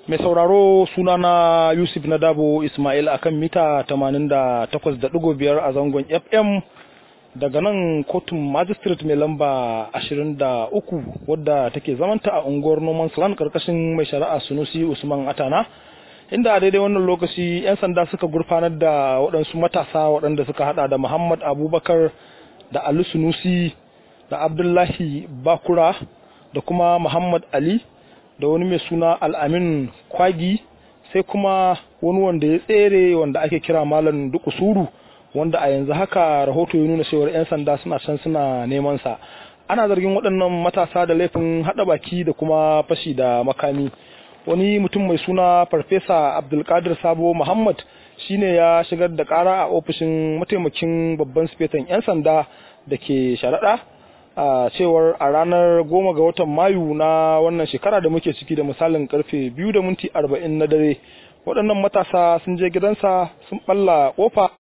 Mai sauraro sunana Yusuf Nadabo Ismail akan mita 88.5 a zangon FM daga nan kotun magistrate mai lamba 23 wadda take zamanta a unguwar Noman Land karkashin mai shari'a Sunusi Usman Atana inda a daidai wannan lokaci 'yan sanda suka gurfanar da waɗansu matasa waɗanda suka hada da Muhammad Abubakar da Ali Sunusi da Abdullahi Bakura da kuma Muhammad Ali da wani mai suna Al'amin Kwagi sai kuma wani wanda ya tsere wanda ake kira Malam Dukusuru wanda a yanzu haka rahoto ya nuna cewar 'yan sanda suna can suna neman sa ana zargin waɗannan matasa da laifin haɗa baki da kuma fashi da makami wani mutum mai suna farfesa abdulkadir sabo muhammad shine ya shigar da ƙara a ofishin mataimakin babban sifetan 'yan sanda da ke sharaɗa a cewar a ranar goma ga watan mayu na wannan shekara da muke ciki da misalin karfe biyu da minti arba'in na dare waɗannan matasa sun je gidansa sun ɓalla ƙofa